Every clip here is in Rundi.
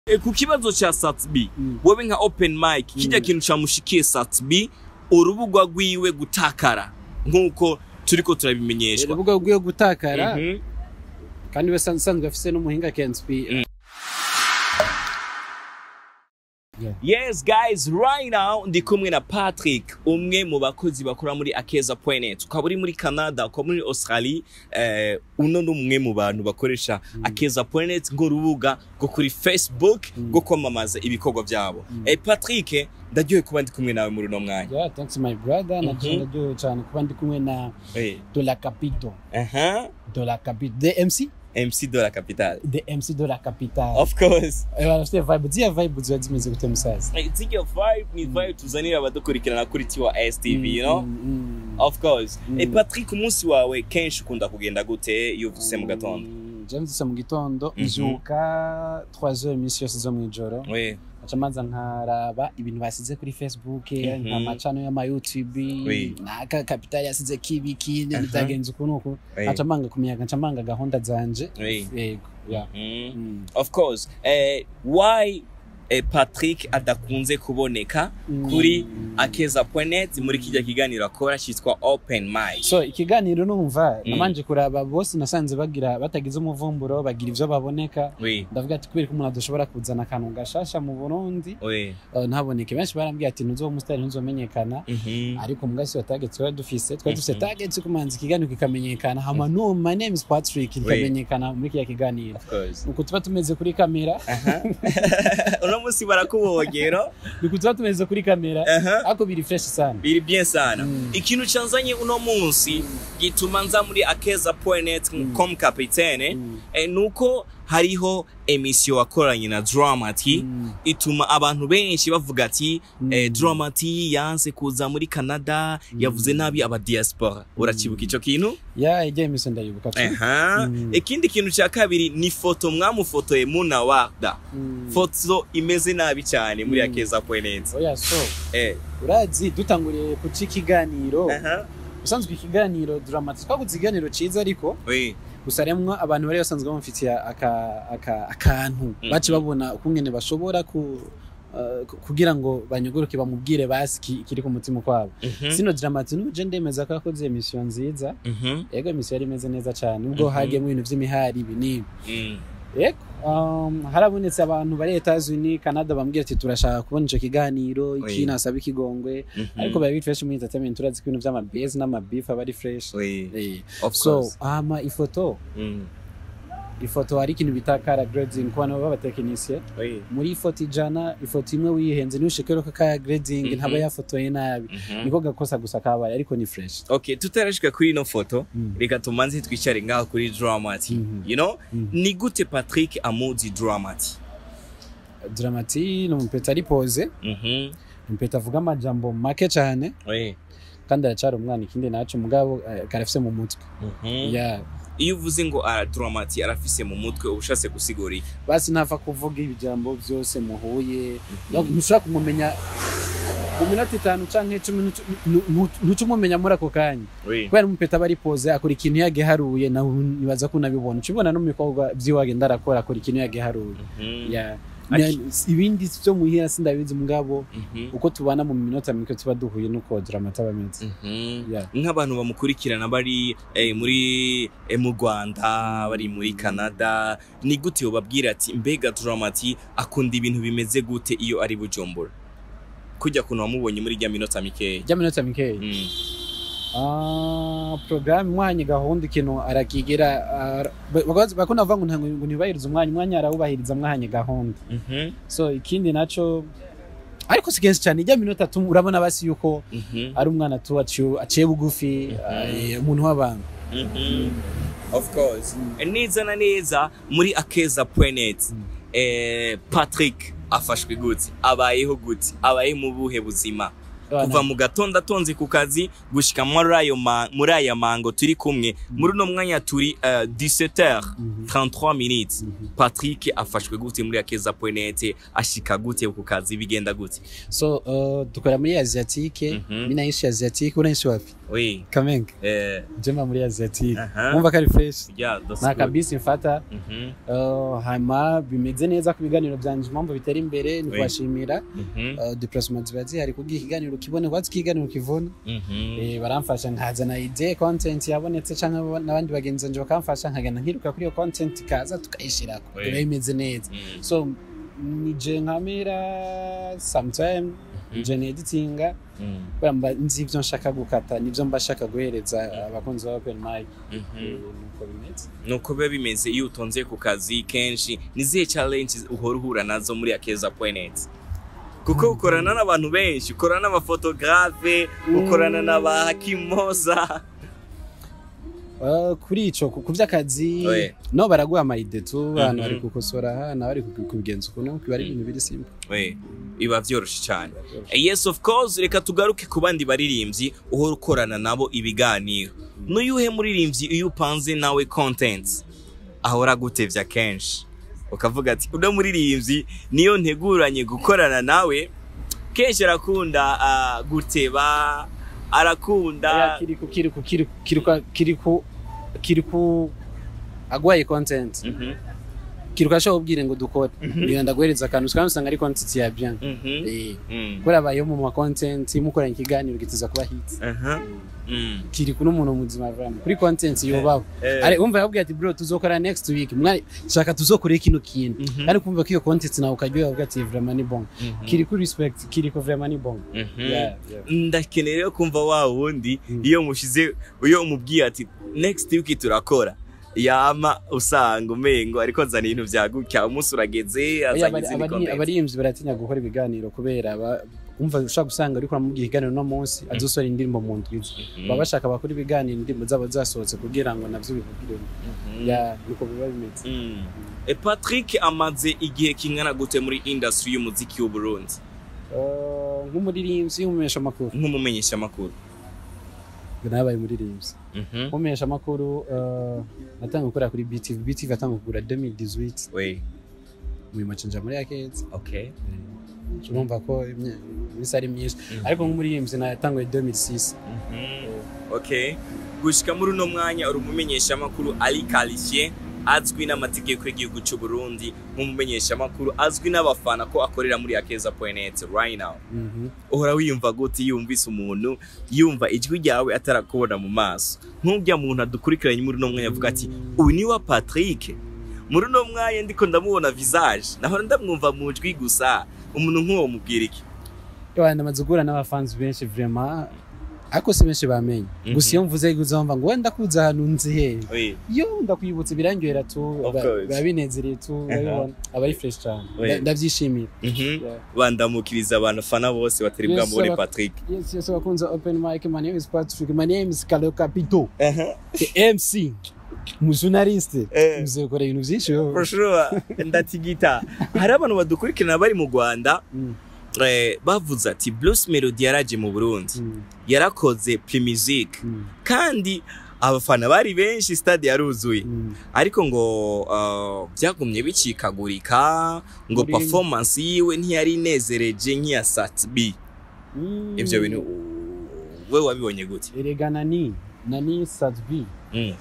E, ku kibazo ca Satbi Mm. wowe nka open mic kijya Mm. kintu camushikiye Satbi urubugwa rwiwe gutakara nk'uko turiko turabimenyeshwa urubuga rwiwe gutakara Mhm. kandi we san- sanzwe afise n'umuhinga Kenspi Mm. Yes guys, right now ndi kumwe na Patrick, umwe mu bakozi bakora muri akeza.net. Ukaba uri muri Canada, ukaba muri Australia, eh, uno ni umwe mu bantu bakoresha akeza.net nk'urubuga rwo kuri Facebook rwo kwamamaza ibikorwa byabo. Eh, Patrick, ndaryohe kuba ndi kumwe nawe muri uno mwanya. yeah thanks my brother na Mhm. ndaryohewe cyane kuba ndi kumwe na Eh, Dola Capito aha, Dola Capito the MC MC de la Capitale. the MC Dola Capital Of course. eh barafite vibe ziya vibe ziba zimeze gute musaza Eh, Zirya vibe ni vibe tuzanira abadukurikirana kuri Tiwa STV, you know? Mm, mm, Of course. Mm. Eh, Patrick, umunsi wawe kenshi ukunda kugenda gute iyo uvuse mu gatondo? Mm, je mvise mu gitondo Mhm. mvyuka 3h iminsi yose zo mw'ijoro Oui. aca manza nkaraba ibintu basize kuri facebook Mhm. nka macano y'ama youtube Oui. naka kapitali yasize kibi kindi Aha. bitagenze uku nuku Oui. aca manga kumenya nca manga gahunda zanje Oui. yego yeah. Mm. Mm. Of course. Eh, why eh, Patrick adakunze kuboneka Mm. kuri akeza.net muri kijya kiganiro akora cyitwa Open Mic. so ikiganiro numva Mm. namanje kuraba bose nasanze bagira batagize umuvumburo bagira ivyo baboneka Oui. ndavuga ati kubera ko umuntu adashobora kuzana akantu gashasha mu burundi Oui. uh, ntaboneke benshi barambwiye ati ntuzoba umusitari ntuzomenyekana Mhm. ariko mu gasi wa target twari dufise twari dufise Mhm. target yo kumanza ikiganiro kikamenyekana hama no my name is Patrick kikamenyekana muri kiriya kiganiro Of course. nuko tuba tumeze kuri kamera Aha. Uno munsi barakubogero. nuko tuba tumeze kuri kamera Aha. ariko biri fresh sana biri bien sana Mm. ikintu canzanye uno munsi gituma nza muri akeza.net comme capitaine Mm. eh, nuko hariho emisiyo wakoranye na Dramati Mm. ituma abantu benshi bavuga ati Mm. eh, Dramati yanse kuza muri Canada yavuze nabi aba diaspora urakibuka ico kintu ya ijya imiso ndayibuka tu Aha. Mm. ikindi kintu ca kabiri ni foto mwamufotoye muna warda Mm. foto imeze nabi cyane muri Mm. akeza.net oya so eh urazi dutanguriye kuca ikiganiro aha usanzwe ikiganiro dramati twaguze ikiganiro ciza ariko oui gusa remwa abantu bari basanzwe bamufitiye aka- aka- akantu Mhm. baci babona ukungene bashobora ku uh, ku- kugira ngo banyuguruke bamubwire basi ki- kiri ku mutima kwabo Mhm. sino dramati n'uje ndemeza ko yakoze emisiyo nziza Mhm. yego emisiyo yari imeze neza cyane ubwo Mhm. hagiyemo ibintu by'imihari ibi n'ibi Mm. yego um, harabonetse abantu bari Etats-Unis Canada bambwira ati turashaka kubona ico kiganiro iki Oui. nasaba ikigongwe Mhm. ariko bari biri fresh muri entertainment turazi ko ibintu vy'amabase n'amabeef aba ari fresh Oui. Eh, Of so course. ama ifoto Mm. ifoto hari ikintu bita kara grading ku bantu b'abatekinisiye Oui. muri ifoto ijana ifoto imwe wihenze ntushikero ko kaya grading Mhm. ntaba yafotoye nabi Mhm. niko gakosa gusa kabaye ariko ni fresh Okay, tutarashika kuri ino foto Mm. reka tumanze twicare ngaho kuri Dramati. Mhm. You know? Mhm. Ni gute Patrick amuzi Dramati? dramati ni umupeta ari pose Mhm. umupeta avuga amajambo make cyane Oui. kandi aracyari umwana ikindi naco mugabo eh, karafise mu mutwe Mhm. yeah. Iyo uvuze ngo ara Dramati arafise mu mutwe ubushatse gusigura iki? basi ntapfa kuvuga ibijambo byose muhuye Donc, ntushobora kumumenya mu minota itanu canke icumi ntucu- nu- nu- ntuca umumenya muri ako kanya Oui. kubera umupeta aba ari pose akora ikintu yagiharuye nawe nibaza ko unabibona uca ubona no mu bikorwa vyiwe agenda arakora akora ikintu yagiharuye Mhm. Yeah. Aki- Na- ibindi vyo muhira sindabizi mugabo Mhm. uko tubana mu minota mike tuba duhuye nuko dramata aba ameze Mhm. Yeah. nk'abantu bamukurikirana bari eh, muri eh, mu Rwanda bari muri Canada ni gute bababwira ati mbega Dramati akunda ibintu bimeze gute iyo ari Bujumbura kujya kuntu wamubonye muri rya minota mikeya rya minota mikeya Mm. Ah, programme mwanya gahunda ikintu arakigira ara- ba- bakaza- bakunda bavuga ngo ntabwo ngo ntibahiriza umwanya umwanya arawubahiriza mwanya gahunda Mhm. so ikindi naco ariko si kenshi cyane ijya minota tu urabona basi yuko Mhm. ari umwana tu aciye aciye bugufi eh, umuntu w'abantu Mhm. of course neza na neza muri akeza.net eh, Patrick afashwe gute abayeho gute abaye mu buhe buzima Bana. kuva mu gatondo atonze ku kazi gushika muri ayo ma- muri aya mango turi kumwe muri uno mwanya turi uh, 17h Mhm. 33 minutes Mhm. Patrick afashwe gute muri akeza point ashika gute ku kazi bigenda gute so uh, dukora muri asiatique Mhm. mi naishi asiatique unaishi wapi oui kamenge eh jema muri asiatique Aha. wumva ko ari fresh yeah that's nta good. kabisi mfata Mhm, uh, hanyuma bimeze neza ku biganiro byanje impamvu bitera imbere ni Oui. kubashimira mhm, uh, deplacement ziba zihari kubwira ikiganiro kibone kwatsi ikiganiro kivuna mhm. Eh, baramfasha nkazana ide content yabonetse cyangwa n'abandi bagenzi banje bakamfasha nkagenda nkiruka kuri iyo content ikaza tukayishirako Oui. biba bimeze neza Mm, so nije nkamera sometime nje neditinga mm, kubera mba nzi ivyo nshaka gukata nivyo mba nshaka guhereza abakunzi ba open mic mhm. Eh, nuko bimeze nuko biba bimeze iyo utonze ku kazi kenshi ni zihe challenge uhora uhura nazo muri akeza point kuko ukorana n'abantu benshi ukorana n'abafotografe ukorana n'aba hakimoza Uh, kuri ico ku ku vy'akazi Oui. no baraguha amayide tu abantu Mhm. bari gukosora hano bari kubi- kubigenza ukuntu biba ari ibintu biri simple we biba vyoroshe cyane yes of course reka tugaruke ku bandi baririmbyi uhora ukorana nabo ibiganiro n'uyuhe muririmbyi iyo upanze nawe content ahora gutevya kenshi ukavuga ati uno muririmbyi niyo nteguranye gukorana nawe kenshi arakunda ah, guteba arakunda Oya, kiriku kiriku kiriku kiriku kiriku kiriku agwaye content Mhm, kiriku ashobora kubwira ngo dukore ngenda ndaguhereza akantu kandi usanga ari content ya bien mhm, eh mm, kubera abayeho mu ma content mukoranye ikiganiro gitiza kuba hit aha, mm, kiriku n'umuntu muzima vraiment kuri content yobaho eh, ari umva yabwiye ati bro tuzokora next week mwari shaka tuzokore kino kintu mhm, kandi kumva ko iyo content nawe ukaryoha uvuga ati vraiment ni bon mhm, kiriku respect kiriku vraiment ni bon mhm. yeah yeah ndakeneye rero kumva wa wundi Mm. iyo mushize iyo umubwiye ati next week turakora yama usanga umengo ariko nzana ibintu vya gutya umunsi urageze Oya, azanye abari- izindi abari- content abaririmbyi baratinya gukora ibiganiro kubera ba- umva ushaka gusanga ariko uramubwira ikiganiro no munsi azosora indirimbo mu ndwi izi. Mhm. baba bashaka bakora ibiganiro indirimbo zabo zasohotse kugira ngo navyo bivugire Mhm. ya nuko biba bimeze Mm. E Patrick amaze igihe kingana gute muri industry y'umuziki w'u Burundi Uh, nk'umuririmbyi nk'umumenyesha amakuru nk'umumenyesha makuru nabaye umuririmbyi nk'umumenyesha amakuru natanga gukorera kuri BTV BTV atanga kugura 2018 we mu macinja muri yakeza okay urumva ko imye- iminsi ari myinshi Mhm. ariko nk'umuririmbyi natanguye 2006 okay gushika muri uno mwanya uri umumenyesha makuru ari qualifié azwi n'amategeko y'igihugu cy'u Burundi nk'umumenyesha makuru azwi n'abafana ko akorera muri akeza.net right now Mhm. uhora wiyumva gute yumvise umuntu yumva ijwi ryawe atarakubona mu maso nk'urya muntu adukurikiranye muri uno mwanya avuga ati uyu ni wa Patrick muri uno mwanya ndiko ndamubona visage nahora ndamwumva mu jwi gusa umuntu nk'uwo mubwira iki Ewa namaze guhura n'abafanzi benshi vraiment ariko si benshi bamenye Mhm. gusa iyo mvuze uzumva ngo wenda kuza ahantu nzi he Oui. iyo ndakwibutsa birangyohera tu Of ba- course. biba binezereye tu urabibona aba ari fresh cyane Oui. Nda- ndabyishimiye Mhm. Yeah. bandamukiriza abantu fana bose batari Yes, bwambone aba- Patrick yes yes abakunze open mic my name is Patrick my name is Kalo Capito Aha. the MC umujournaliste Eh. uzi gukora ibintu byinshi wowe. for sure ndatigita hari abantu badukurikirana bari mu Rwanda Mm, eh, bavuze ati Bruce Melody yaraje mu Burundi mm, yarakoze pre-music mm, kandi abafana bari benshi stade yaruzuye mm. ariko ngo uh, byagumye bicikagurika ngo Muri- performance yiwe ntiyari inezereje nk'iya Sat B Mm. ivyo bintu we wabibonye gute erega nani nani Sadbi Mm.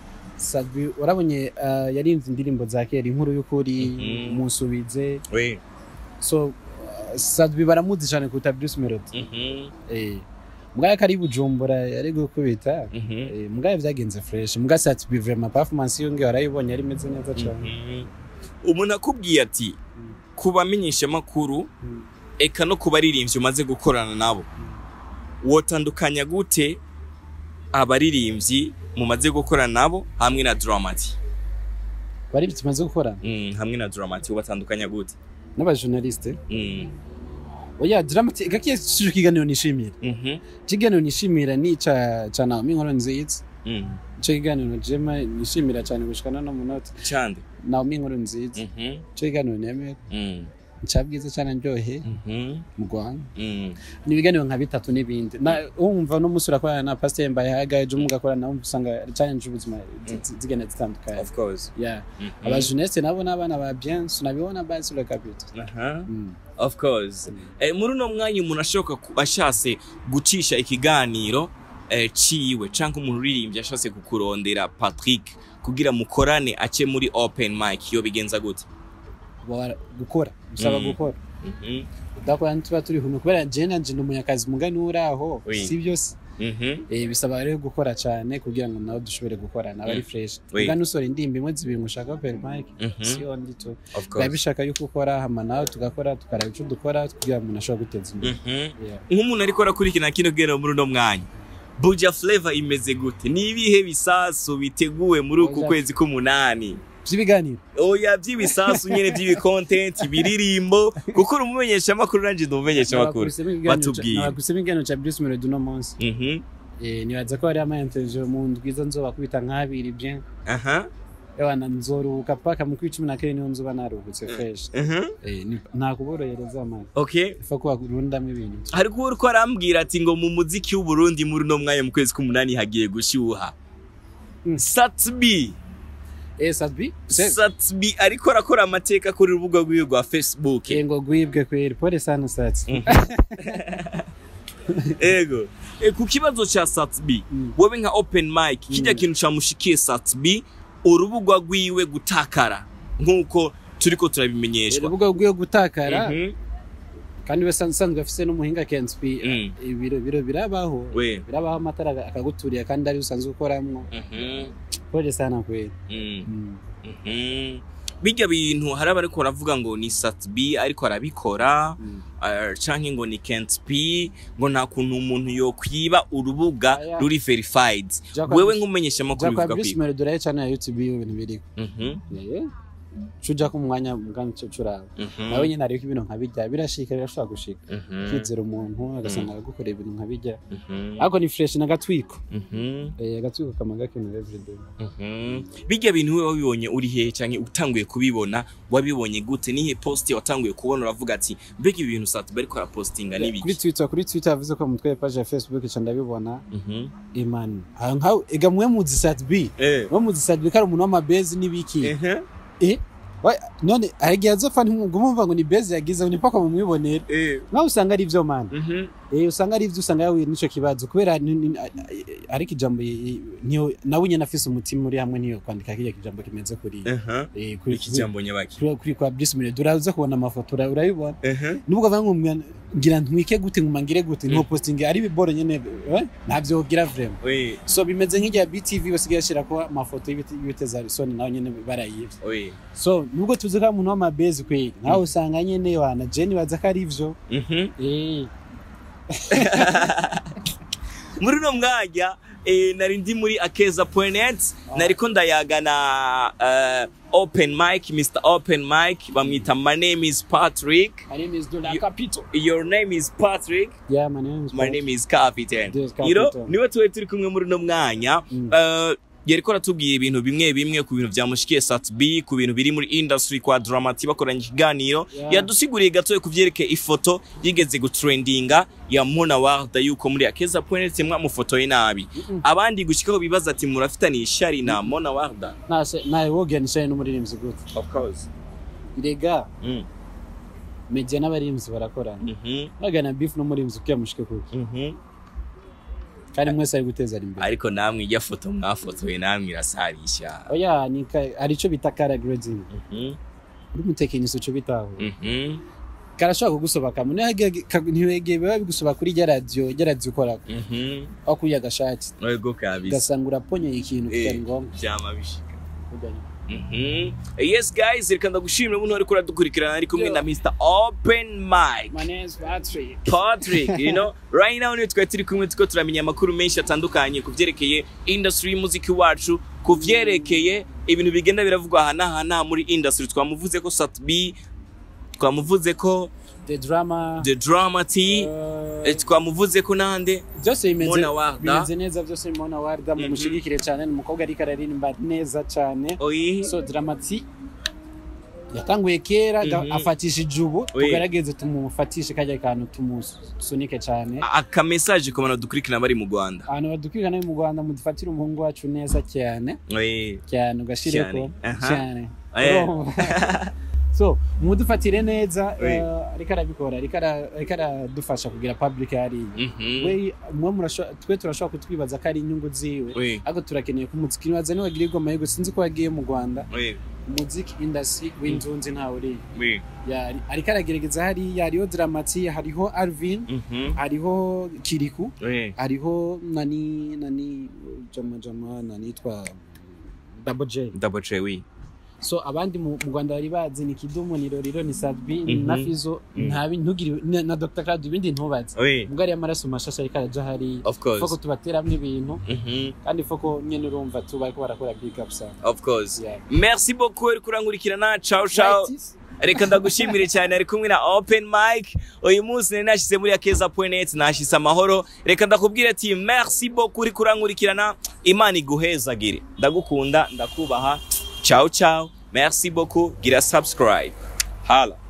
Sadbi urabonye uh, yarinze indirimbo za kera inkuru y'ukuri Mhm. umunsubize we so uh, Sadbi baramuzi cyane kuruta Bruce Melody Mhm. eh mugaya kari bujumbura yari gukubita Mhm. eh mugaya byagenze fresh muga Sadbi vraiment performance yonge warayibonye ari meze neza cyane Mhm. umuntu akubwiye ati ku bamenyeshamakuru Mm. eka no ku baririmbyi umaze gukorana nabo wotandukanya gute abaririmbyi mumaze gukorana nabo hamwe na Dramati bari tumaze gukora mm, hamwe na Dramati ubatandukanya gute n'abajournaliste mm. oya dramatic gakiye cyo kiganiro nishimira Mhm. kiganiro nishimira ni ca ca Naomi Nkoro nziza Mm. cyo kiganiro jema nishimira cyane gushikana no munota Chande. Naomi Nkoro nziza Mhm. cyo kiganiro nemera Mm. ncabwiza cyane ndyohe Mhm. mu Rwanda Mm. ni ibiganiro nka bitatu n'ibindi na wumva no musura kwa na pasteur Mbayahaga ejo mugakora nawe usanga challenge ubuzima zi- zi- zigenda zitandukanye of course yeah Mhm. aba jeunesse nabo n'abana ba bien sunabibona basi le capita Aha. mm. of course eh, muri uno mwanya umuntu ashoboka ku- ashatse gucisha ikiganiro eh, ciwe canke umuntu uririmbye ashatse kukurondera Patrick kugira mukorane ace muri open mic yo bigenza gute Bora- gukora bisaba Mm. gukora Mhm. udakora ntituba turi hano kubera je nanje ndi umunyakazi mugani uri aho Oui. si byose Mhm. eh, bisaba rero gukora cyane kugira ngo nawe dushobore gukorana aba ari Mm. fresh Oui. mugani usora indirimbo imwe zibiri ngo ushaka open mic Mhm. si ondi tu of biba course bishaka yuko ukora hama nawe tugakora tukaraba ico dukora kugira ngo umuntu ashobore guteza imbere Mhm. Yeah. nk'umuntu ariko arakurikirana kino kiganiro muri uno mwanya Buja Flavor imeze gute ni ibihe bisasu biteguwe muri uku Buja- kwezi k'umunani vy'ibiganiro oya by'ibisasu nyene by'ibicontent ibiririmbo kuko uri umumenyeshamakuru nanje ndi umumenyeshamakuru batubwiye. nabakubisemo ikiganiro ca Bruce Melody uno munsi Mhm. Eh, nibaza ko hariho ama-interview mu ndwiza nzoba kubita nk'abiri bien aha ewana nzoruhuka paka mu kwi cumi na kane niho nzoba naruhutse fresh Mhm. Eh, ni- nta kuborohereza amana okay ifa kuba urundamwo ibintu hari kuba uriko arambwira ati ngo mu muziki w'uburundi muri uno mwanya mu kwezi k'umunani hagiye gushyuha Mm. satbi eh sadbi se satbi ariko arakora amateka kuri urubuga rwiwe rwa facebook eh, ngo gwibwe kweri pole sana satsi ego e, ku kibazo ca satbi Mm. wewe nka open mic kijya Mm. kintu camushikiye satbi urubuga rwiwe gutakara nk'uko turiko turabimenyeshwa urubuga rwiwe gutakara Mhm. kandi we san- sanzwe afise n'umuhinga kenspi Mm. ibiro biro birabaho we birabaho amatara akaguturiye kandi ari usanzwe ukoramwo Mhm. pole sana kweri Mm. Mm. Mhm. bijya bintu hari abariko baravuga ngo ni satbi ariko arabikora Mm. uh, canke ngo ni Kent P ngo nta kuntu umuntu yokwiba urubuga Aya. ruri verified Jacob- wewe nk'umumenyesha makuru Jacob bivuga Bruce kwiba Melody uraye cyane ya YouTube yiwe ibintu biriko Mhm, Eh, cuja ku mwanya mugani cyo curaba mhm, nawe nyine ariko ibintu nka bijya birashika birashobora gushika mhm, kwizera umuntu agasanga aragukorera ibintu nka bijya mhm, ariko ni fresh n'agatwiko mhm, Eh, agatwiko kama gakenewe everyday mhm. bijya bintu wewe wabibonye uri hehe canke utanguye kubibona wabibonye gute nihe post watanguye kubona uravuga ati mbega ibi bintu satbi ariko arapostinga kuri n'ibiki twitter kuri twitter yavuze ko mutwe page ya facebook ca ndabibona Mhm. imani aho nkaho ega mwe muzi sat b Eh. mwe muzi sat b kari umuntu w'amabezi n'ibiki Ehe. eh wa- none aragiye azopfa ntimwumva mumva ngo ni bezi yagize ngo ni mpaka mumwibonere Eh. nkaho usanga ari ivyo mana Mhm. eh usanga ari ivyo usanga yahuye n'ico kibazo kubera ni- ni- a- a- ariko ijambo y- y- niyo nawe nyene afise umutima uri hamwe niyo kwandika kiriya kijambo kimeze kuri Aha. eh kuri iki jambo nyabaki kuri kuri kwa Bruce Melody uraza kubona amafoto ura- urayibona Ehe. nubwo avuga ngo mwa- ngira ntwike gute nguma ngire gute nko posting ari biboro nyene eh ntabyo gira vraiment we so bimeze nk'irya BTV basigaye bashira ko amafoto y'ibiti y'ibiteza soni nawe nyene barayivye we so nubwo tuzi ko ari umuntu w'amabezi kweli nawe usanga nyene wana Jenny baza ko ari ivyo Mhm. eh muri uno mwanya eh, nari ndi muri akeza.net nariko ndayagana uh, open mic mr open mic bamwita my name is patrick my name is Dola You- Capito your name is patrick yeah my name is my name is captain Yes, you know Captain. niwe tuwe turi kumwe muri uno mwanya Mm. uh, yariko aratubwira ibintu bimwe bimwe ku bintu vyamushikiye satb ku bintu biri muri industry kwa dramati bakoranye ikiganiro Yeah. yadusiguriye gatoya ku vyerekeye ifoto yigeze gutrendinga ya mona warda yuko muri akeza point mwamufotoye nabi Mm-mm. abandi gushikaho bibaza ati murafitaniye ishari na mona warda nase nawe woganisha n'umuririmbyi gute of course irega mm. media n'abaririmbyi barakorana mhm bagana beef n'umuririmbyi kuya mushike kuki mhm kandi mwese ari guteza imbere ariko namwe ijya foto mwafotoye namwe irasarisha oya ni ka- hari ico bita cara grading mhm uri umutekinisi uco bitaho mhm karashobora kugusoba kamwe ntiwegeye biba bigusoba kuri rya radiyo rya radiyo ukorako mhm aho kuri agashati Ego kabisa ugasanga uraponyeye ikintu Eh. kitari ngombwa vyama bishika Kurya ni- Mhm. yes guys reka ndagushimira umuntu ariko uradukurikirana ari kumwe Yo. na Mr Open Mic My name is Patrick. Patrick you know right now niyo twari turi kumwe tuko turamenya amakuru menshi atandukanye ku vyerekeye industry y'umuziki wacu ku vyerekeye ibintu bigenda biravugwa aha n'aha n'aha muri industry twamuvuze ko Satb twamuvuze ko The drama. The Drama T uh, eh, twamuvuze ko nande byose bimeze Mona Warda. bimeze neza byose Mona Warda Mhm. mumushigikire cyane ni umukobwa ariko araririmba neza cyane oyi so dramati yatanguye kera ga- Mhm. afatishije ubu Oui. tugerageze tumufatishe kajya kantu tumusunike cyane aka message ku bantu dukurikirana bari mu Rwanda abantu badukurikirana mu Rwanda mudufatire umuhungu wacu neza cyane Eh, cyane ugashireko Cyane. Aha. cyane Eh. Urumva? so mudufatire neza Oui. eh, ariko arabikora ariko ara- ariko aradufasha kugira public hariya mhm. we mwe murasho- twe turashobora kutwibaza ko ari inyungu ziwe Oui, ariko turakeneye ko umuziki nibaza niwagira igoma yego sinzi ko wagiye mu rwanda oui, umuziki industry w'inzunzi ntawe uri oui. Yari- ariko aragerageza hariya hariho dramati hariho arvin Mhm. hariho kiriku Oui. hariho nani nani jama jama nanitwa double j Double J, oui. so abandi mu mu rwanda bari bazi ni kidumu ni roriro ni sadbi Mhm. na fizo Mhm. ntabi ntugire na- na dr claude ibindi ntubaze Oui, mugari y'amaraso mashasha ariko araja hariya of course. foko tubateramo ibintu Mhm. kandi foko nyene urumva tuba ariko barakora big up sana Of course. Yeah. Merci beaucoup uri kurankurikirana. Ciao ciao. reka ndagushimire cyane ari kumwe na open mic uyu munsi nari nashyize muri akeza.net nashyize amahoro reka ndakubwira ati merci beaucoup uri kurankurikirana imana iguhezagire ndagukunda ndakubaha ciao ciao merci beaucoup gira subscribe hala